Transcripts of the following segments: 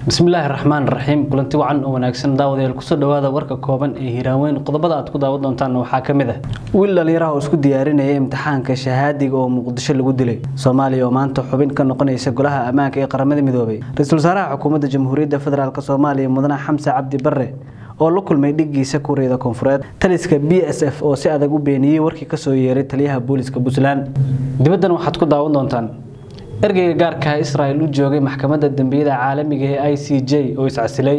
bismillaahi raxmaan raxiim kulanti wacan oo wanaagsan daawadayaal kusoo dhawaada warka kooban ee hiiraaweyn qodobada aad ku daawan doontaan waxaa ka mid ah wiil dhallinyaraha oo isku diyaarinaya imtixaanka shahaadiga oo muqdisho lagu dilay soomaaliya oo maanta xubin ka noqonaysa golaha ammaanka ee qaramada midoobay ra-iisul wasaaraha xukuumadda jamhuuriyadda federaalk soomaaliya mudane xamse cabdi barre oo la kulmay dhigiisa kuuriyada koonfureed taliska b s f oo si adag u beeniyey warkii kasoo yeeray taliyaha booliska puntland dibaddan waxaad ku daawan doontaan ergeyga gaarkaha israel u joogay maxkamadda dembiyada caalamiga ee i c j oo iscasilay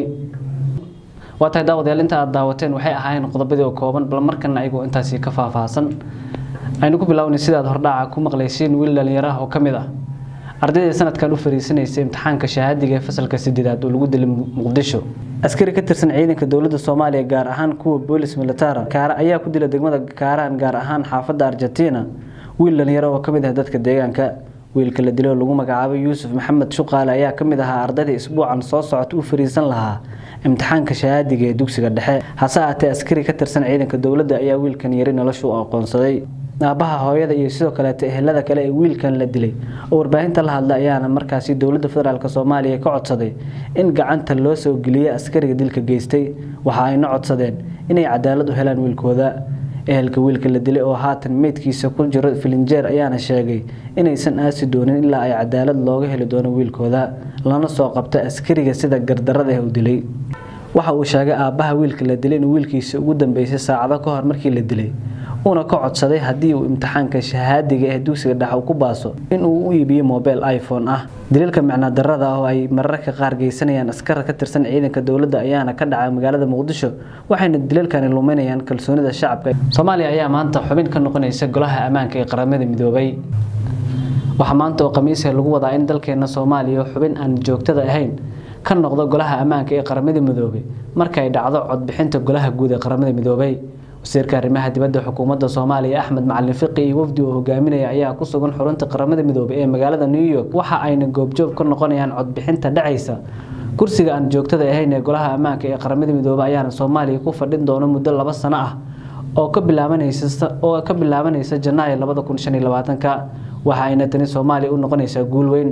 waa tahay daawadayaal inta aad daawateen waxay ahaayeen qodobadii oo kooban bal markana ayagoo intaasi ka faahfaahsan aynu ku bilownay sidaad hordhaca ku maqlayseen wiil dhallinyaraha oo ka mid ah ardayda sanadkan u fariisanaysa imtixaanka shahaadiga ee fasalka sideedaad oo lagu dilay muqdisho askari ka tirsan ciidanka dowladda soomaaliya gaar ahaan kuwa boolis militara kaara ayaa ku dila degmada kaaraan gaar ahaan xaafadda argentina wiil dhallinyaro oo ka mid ah dadka deegaanka wiilka la dilay oo lagu magacaabay yuusuf maxamed shuqaale ayaa ka mid ahaa ardayda isbuucan soo socota u fariisan lahaa imtixaanka shahaadiga ee dugsiga dhexe hase aatee askari ka tirsan ciidanka dowladda ayaa wiilkan yari noloshu u aqoonsaday aabaha hooyada iyo sidoo kaleeta ehelada kale ee wiilkan la dilay oo warbaahinta la hadla ayaana markaasi dowladda federaalk soomaaliya ka codsaday in gacanta loo soo geliyo askariga dilka geystay waxa ayna codsadeen inay cadaalad u helaan wiilkooda ehelka wiilka la dilay oo haatan meydkiisa ku jiro filinjeer ayaana sheegay inaysan aasi doonin ilaa ay cadaalad looga heli doono wiilkooda lana soo qabta askariga sida gardarada ah u dilay waxa uu sheegay aabbaha wiilka la dilay inuu wiilkiisa ugu dambeysay saacado ka hor markii la dilay uuna ka codsaday haddii uu imtixaanka shahaadiga ee dugsiga dhexe ku baaso inuu u iibiyo mobile iphone ah daliilka micnadarada ah oo ay mararka qaar geysanayaan askar ka tirsan ciidanka dowladda ayaana ka dhacay magaalada muqdisho waxayna daliilkani luminayaan kalsoonida shacabka soomaaliya ayaa maanta xubin ka noqonaysa golaha ammaanka ee qaramada midoobay waxaa maanta oo khamiisa lagu wadaa in dalkeena soomaaliya xubin aan joogtada ahayn ka noqdo golaha ammaanka ee qaramada midoobay marka ay dhacdo codbixinta golaha guud ee qaramada midoobay wasiirka arrimaha dibadda xukuumadda soomaaliya axmed macalin fiqi iyo wafdi uu hogaaminaya ayaa ku sugan xurunta qaramada midoobay ee magaalada new york waxa ayna goobjoog ka noqonayaan codbixinta dhacaysa kursiga aan joogtada ahayn ee golaha ammaanka ee qaramada midoobay ayaana soomaaliya ku fadhin doono muddo laba sano ah oo ka bilaabanaysa oo ka bilaabanaysa janaayo labada kun shan iyo labaatanka waxa ayna tani soomaaliya u noqonaysaa guul weyn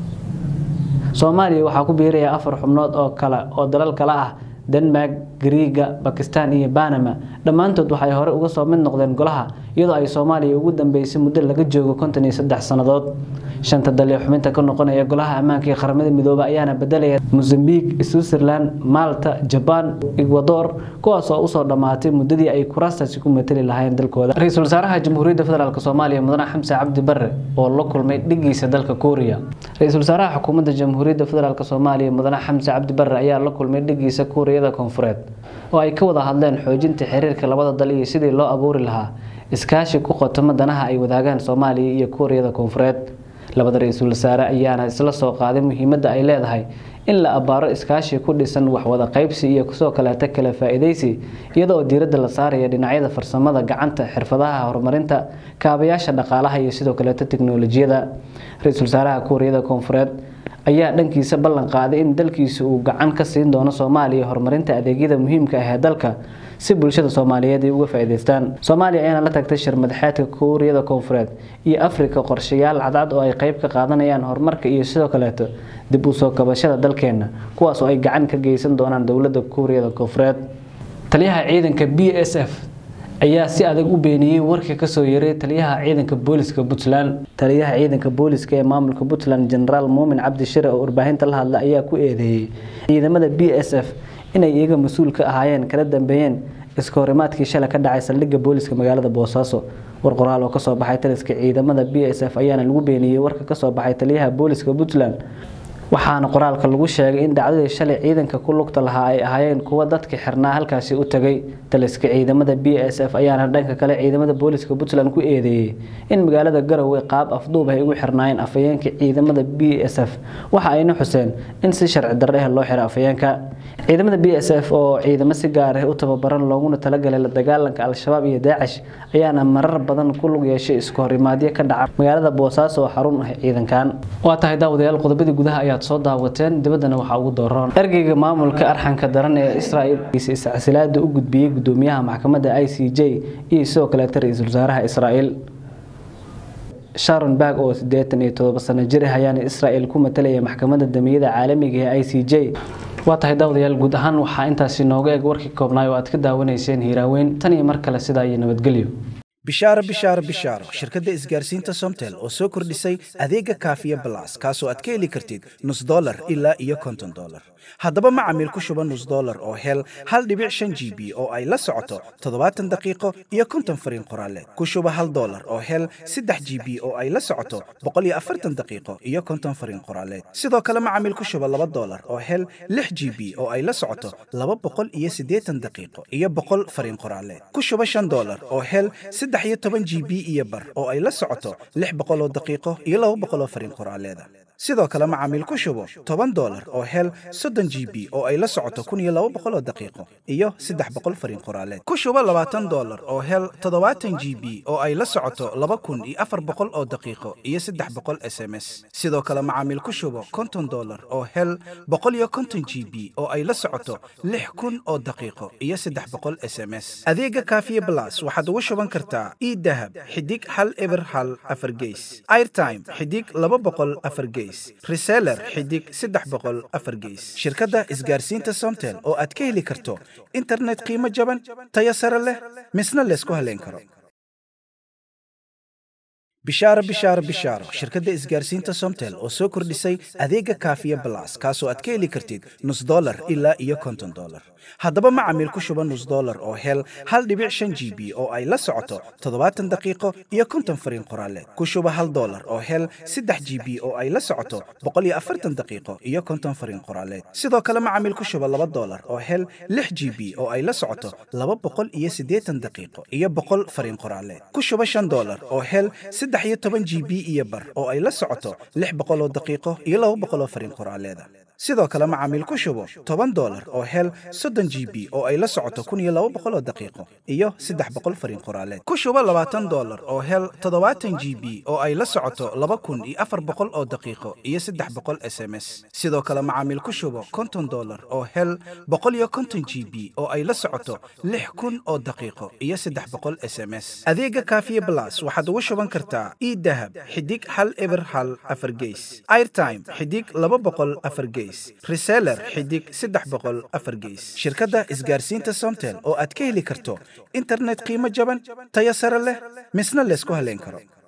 soomaaliya waxaa ku biiraya afar xubnood oo kale oo dalal kale ah denmark griiga bakistan iyo banama dhammaantood waxay hore uga soo mid noqdeen golaha iyadoo ay soomaaliya ugu dambeysay muddo laga joogo konton iyo saddex sannadood shanta dal ee xubinta ka noqonaya golaha ammaanka ee qaramada midoobe ayaana bedelaya mozambique switzerland malta jaban ecuador kuwaas oo usoo dhammaatay muddadii ay kuraastaasi ku matali lahaayeen dalkooda ra-iisul wasaaraha jamhuuriyadda federaalk soomaaliya mudane xamse cabdi barre oo la kulmay dhigiisa dalka kuuriya ra-iisul wasaaraha xukuumadda jamhuuriyadda federaalk soomaaliya mudane xamse cabdi barre ayaa la kulmay dhigiisa kuuriyada koonfureed oo ay ka wada hadleen xoojinta xiriirka labada dal iyo sidii loo abuuri lahaa iskaashi ku qotoma danaha ay wadaagaan soomaaliya iyo kuuriyada koonfureed labada ra-iisul wasaare ayaana isla soo qaaday muhiimadda ay leedahay in la abbaaro iskaashi ku dhisan waxwada qaybsi iyo kusoo kaleeta kala faa-iidaysi iyada oo diiradda la saaraya dhinacyada farsamada gacanta xirfadaha horumarinta kaabayaasha dhaqaalaha iyo sidoo kaleeta teknolojiyada ra-iisul wasaaraha kuuriyada koonfureed ayaa dhankiisa ballan qaaday in dalkiisa uu gacan ka siin doono soomaaliya horumarinta adeegyada muhiimka ah ee dalka si bulshada soomaaliyeed ay uga faa'iidaystaan soomaaliya ayaana la tagtay shir madaxeedka kuuriyada koonfureed iyo afrika qorshayaal cadcad oo ay qayb ka qaadanayaan horumarka iyo sidoo kaleeto dib u soo kabashada dalkeenna kuwaas oo ay gacan ka geysan doonaan dowladda kuuriyada koonfureed taliyaha ciidanka b s f ayaa si adag u beeniyey warkii kasoo yaray taliyaha ciidanka booliska puntland taliyaha ciidanka booliska ee maamulka puntland genaraal muumin cabdi shire oo warbaahinta la hadla ayaa ku eedeeyey ciidamada b s f inay iyaga mas-uul ka ahaayeen kala dambeeyeen iska horimaadkii shalay ka dhacay saldhigga booliska magaalada boosaaso war qoraal oo kasoo baxay taliska ciidamada b s f ayaana lagu beeniyey warka kasoo baxay taliyaha booliska puntland waxaana qoraalka lagu sheegay in dhacdadii shalay ciidanka ku lugta lahaa ay ahaayeen kuwa dadka xirnaa halkaasi u tagay taliska ciidamada b s f ayaana dhanka kale ciidamada booliska puntland ku eedeeyey in magaalada garowe qaab afduub ay ugu xirnaayeen afayeenka ciidamada b s f waxa ayna xuseen in si sharci darre ah loo xiro afayeenka ciidamada b s f oo ciidamo si gaar ah u tababaran looguna talagalay la dagaalanka al-shabaab iyo daacish ayaana marar badan ku lug yeeshay isku horimaadyo ka dhaca magaalada boosaaso oo xarun ah ciidankan waa tahay daawadayaal qodobadii gudaha ayaad soo daawateen dibaddana waxaa ugu dooran ergeyga maamulka arxanka daran ee israel iscasilaada u gudbiyey gudoomiyaha maxkamadda i c j iyo sidoo kaleeta ra-iisul wasaaraha israel sharon bag oo siddeetan iyo toddoba sano jir ah ayaana israel ku matalaya maxkamadda damiyada caalamiga ee i c j waa tahay daawadayaal guud ahaan waxaa intaasi nooga eg warkii koobnaay oo aad ka daawanayseen hiiraaweyn tan iyo mar kale sidaa iyo nabadgelyo bishaaro bishaaro bishaaro shirkadda isgaarsiinta somtel oo soo kordhisay adeega kaafiya balas kaasoo aad ka heli kartid nus dolar ilaa iyo konton dolar haddaba macamiil ku shuba nus dolar oo hel hal dhibic shan g b oo ay la socoto toddobaatan daqiiqo iyo konton fariin qoraaleed ku shuba hal dolar oo hel saddex g b oo ay la socoto boqol iyo afartan daqiiqo iyo konton fariin qoraaleed sidoo kale macamiil ku shuba laba dolar oo hel lix g b oo ay la socoto laba boqol iyo siddeetan daqiiqo iyo boqol fariin qoraaleed ku shuba shan dolar oo hel saddex iyo toban g b iyo bar oo ay la socoto lix boqol oo daqiiqo iyo laba boqol oo fariin qoraaleeda sidoo kale macaamiil ku shubo toban dolar oo hel soddon g b oo ay la socoto kun iyo laba boqol oo daqiiqo iyo saddex boqol fariin qoraaleed ku shubo labaatan dolar oo hel toddobaatan g b oo ay la socoto laba kun iyo afar boqol oo daqiiqo iyo saddex boqol s m s sidoo kale macaamiil ku shubo konton dolar oo hel boqol iyo konton g b oo ay la socoto lix kun oo daqiiqo iyo saddex boqol s m s adeega kaafiye blas waxaad ugu shuban kartaa idahab xidig hal eber hal afar geys airtime xidig laba boqol afar geys reseller xidig saddex boqol afar geys shirkadda isgaarsiinta somtel oo aad ka heli karto internet qiimo jaban tayo sare leh misna laysku haleyn karo bishaaro bishaaro bishaaro shirkadda isgaarsiinta somtel oo soo kordhisay adeega kaafiya balas kaasoo aad ka heli kartid nus dolar ilaa iyo konton dolar haddaba macamiil ku shuba nus dolar oo hel hal dhibic shan g b oo ay la socoto toddobaatan daqiiqo iyo konton fariin qoraaleed ku shuba hal dolar oo hel saddex g b oo ay la socoto boqol iyo afartan daqiiqo iyo konton fariin qoraaleed sidoo kale macamiil ku shuba laba dolar oo hel lix g b oo ay la socoto laba boqol iyo siddeetan daqiiqo iyo boqol fariin qoraaleed ku shuba shan dolar oo hel saddex iyo toban g b iyo bar oo ay la socoto lix boqol oo daqiiqo iyo laba boqol oo fariin qoraaleeda sidoo kale macaamiil ku shubo toban dolar oo hel soddon g b oo ay la socoto kun iyo laba boqol oo daqiiqo iyo saddex boqol fariin qoraaleed ku shubo labaatan dolar oo hel toddobaatan g b oo ay la socoto laba kun iyo afar boqol oo daqiiqo iyo saddex boqol s m s sidoo kale macaamiil ku shubo konton dolar oo hel boqol iyo konton g b oo ay la socoto lix kun oo daqiiqo iyo saddex boqol s m s adeega kaafiye blas waxaad ugu shuban kartaa idahab xidig hal eber hal afar geys airtime xidig laba boqol afar geys reseller xidig saddex boqol afar geys shirkadda isgaarsiinta somtel oo aad ka heli karto internet qiimo jaban tayo sare leh misna laysku haleyn karo